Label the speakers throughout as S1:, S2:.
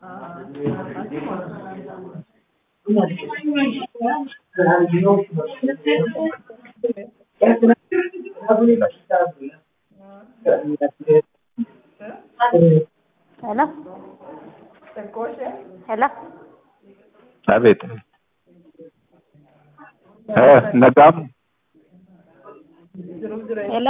S1: ሄሎ ሄሎ
S2: አቤት እ ነጋሙ
S1: ሄሎ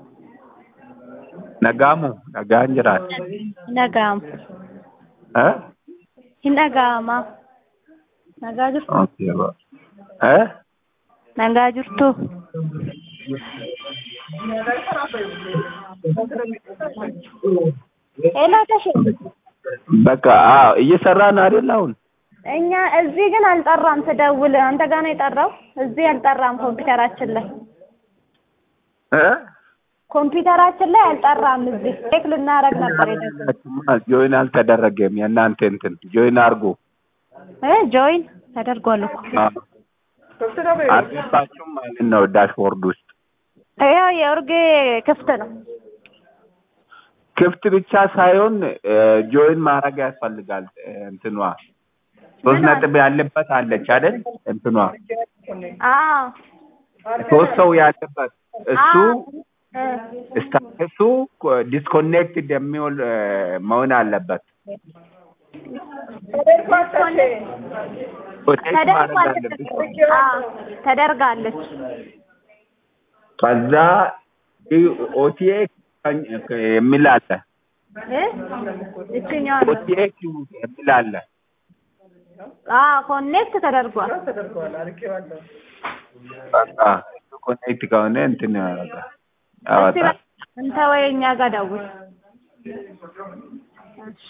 S2: ነጋሙ nagaan jiraat
S1: hin dhaga'amu
S2: እ
S1: hin dhaga'ama nagaa jirtu
S2: Okay, ba- እ
S1: nagaa jirtu ሄሎ ተሽ
S2: በቃ አዎ እየሰራን አይደል አሁን
S1: እኛ እዚህ ግን አልጠራም ስደውል አንተ ጋር ነው የጠራው እዚህ አልጠራም ኮምፒውተራችን ላይ
S2: እ
S1: ኮምፒውተራችን ላይ አልጠራም እዚህ ቼክ ልናደርግ ነበር የደወልኩት
S2: ጆይን አልተደረገም የእናንተ እንትን ጆይን አድርጉ
S1: እ ጆይን ተደርጓል እኮ
S2: አዎ። አልገባችሁም ማለት ነው ዳሽቦርድ ውስጥ
S1: ያው የኡርጌ ክፍት ነው
S2: ክፍት ብቻ ሳይሆን ጆይን ማድረግ ያስፈልጋል እ እንትኗ ሶስት
S1: ምን አለ?
S2: ነጥብ ያለበት አለች አይደል እንትኗ
S1: አዎ
S2: ሶስት ሰው ያለበት እሱ
S1: እ
S2: ስታተሱ ዲስኮኔክትድ የሚውል እ መሆን አለበት ፕሮቴክት ማድረግ አለብሽ
S1: ተደርጋለች አዎ ተደርጋለች
S2: ከዛ ኦቲኤ የሚል አለ
S1: እ እችኛዋ ነው
S2: ኦቲኤ የሚል አለ
S1: አዎ ኮኔክት ተደርጓል
S2: በቃ ኮኔክት ከሆነ እንትን ያደርጋል
S1: እስቲ
S2: ያወጣል
S1: እንተ ወይ እኛ ጋር ደውል